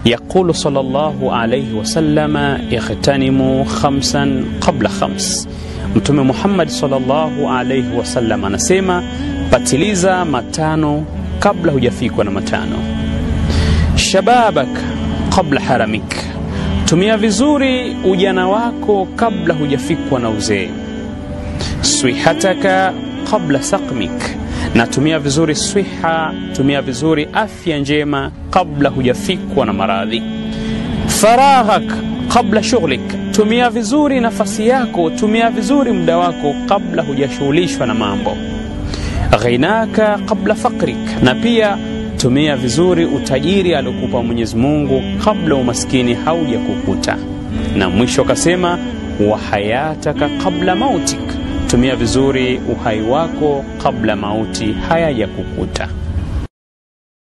Yaqulu sallallahu alayhi wasallama ightanimu khamsan qabla khams, Mtume Muhammad sallallahu alayhi wasallam anasema patiliza matano kabla hujafikwa na matano. Shababak qabla haramik, tumia vizuri ujana wako kabla hujafikwa na uzee. Swihataka qabla saqmik, na tumia vizuri swiha, tumia vizuri afya njema kabla hujafikwa na maradhi. Faraghak qabla shughlik, tumia vizuri nafasi yako, tumia vizuri muda wako kabla hujashughulishwa na mambo. Ghinaka qabla fakrik, na pia tumia vizuri utajiri aliokupa Mwenyezi Mungu kabla umaskini haujakukuta. Na mwisho akasema wa hayataka qabla mautik, tumia vizuri uhai wako kabla mauti hayajakukuta.